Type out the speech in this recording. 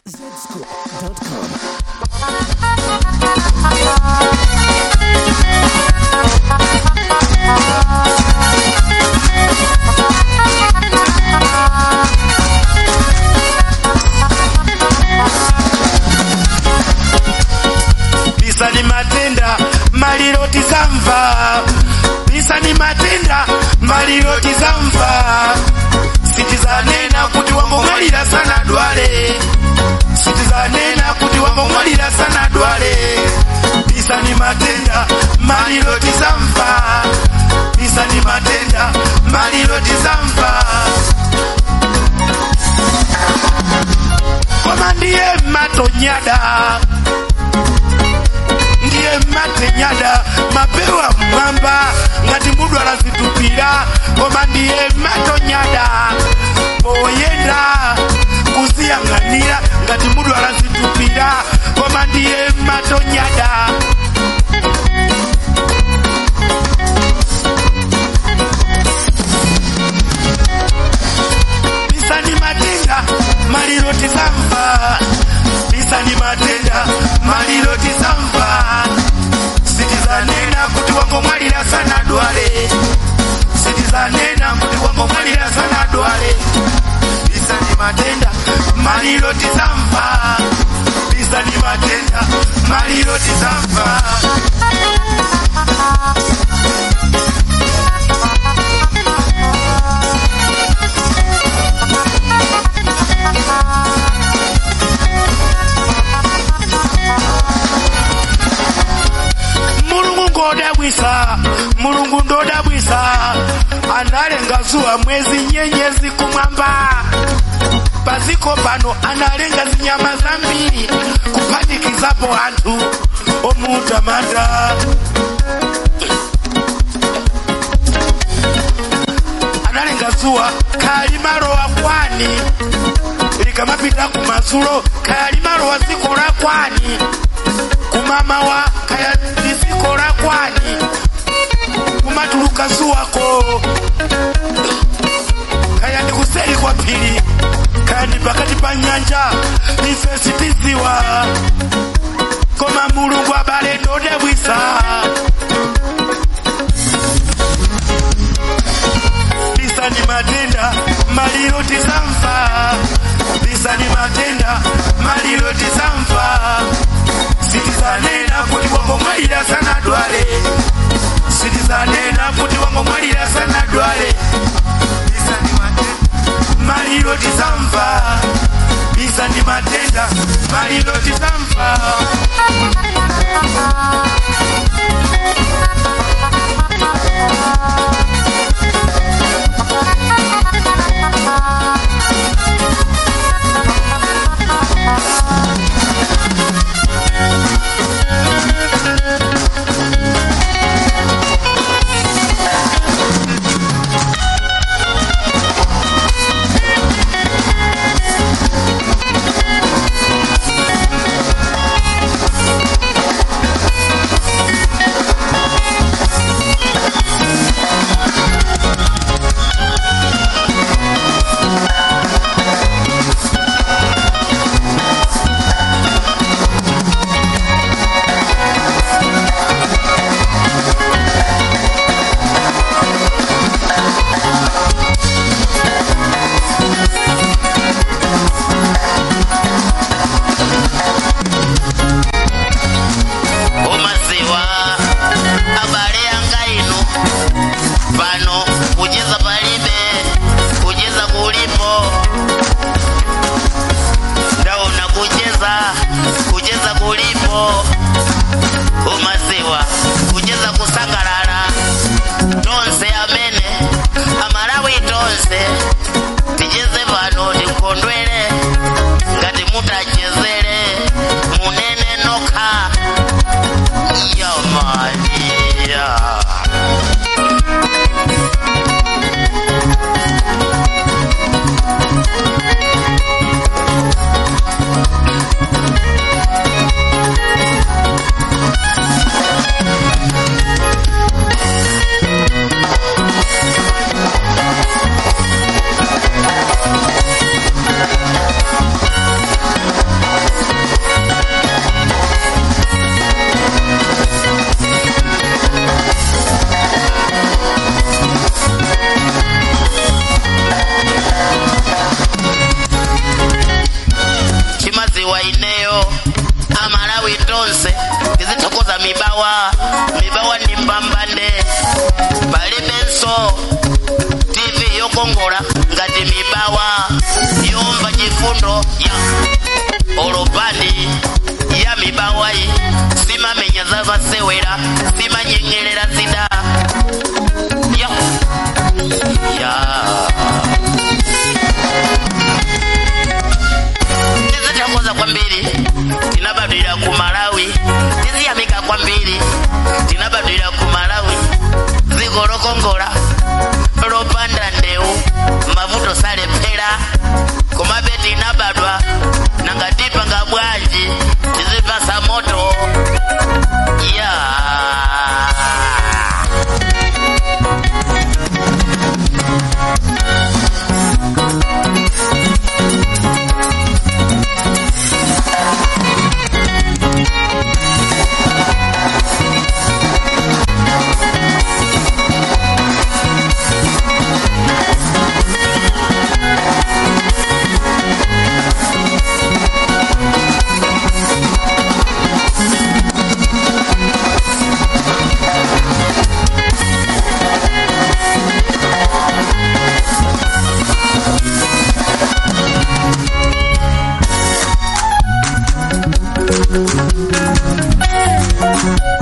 zscoop.com. bisa ni matenda maliro tizamva bisa ni matenda maliro tizamva sitizanena kuti wangomwalira sana dwale sitizanena kuti wangomwalira sana dwale bisa ni matenda maliro tizamva bisa ni matenda maliro tizamva koma ndiye matonyada ndiye matenyada mapewa mwamba ngati mudu anazitupira koma ndiye matonyada poyenda kusiyang'anira ngati mudu anazitupira koma ndiye matonyada bisani matenda maliro tizamva bisani matenda maliro tizamva sitizanena kuti wangomwalira sana dwale sitizanena kuti wangomwalira sana dwale bisani matenda maliro tizamva bisani matenda maliro tizamva mulungu ngodabwisa mulungu ndodabwisa analenga zuwa mwezi nyenyezi kumwamba paziko pano analenga zinyama zambiri kuphatikizapo anthu omutamanda analenga zuwa khali malowa kwani likamapita kumadzulo khali malowa dziko la kwani kumama wa kaya dziko la kwani kumatuluka zuwako kaya ndi kuseri kwa phiri kaya ndi pakati pa nyanja ife sitiziwa koma mulungu abale ndodabwisa bisani matenda maliro tizamva bisani matenda maliro tizamva sitizanena kuti wangomwalira sana dwale sitizanena kuti wangomwalira sana dwale bisani matenda maliro tizamva bisani matenda maliro tizamva mibawa mibawa ni mbambande palibenso tv yokongola ngati mibawa yomva chifundo ya olopandi ya mibawayi simamenya zavasewera simanyengerera zida ya ya tizithokoza kwambiri tinabadwira ku malawi tiziyamika kwambiri tinabadwira ku malawi dziko lokongola lopanda ndewu mavuto salephera komabe tinabadwa nanga tipanga bwanji tizipasa moto ya Thank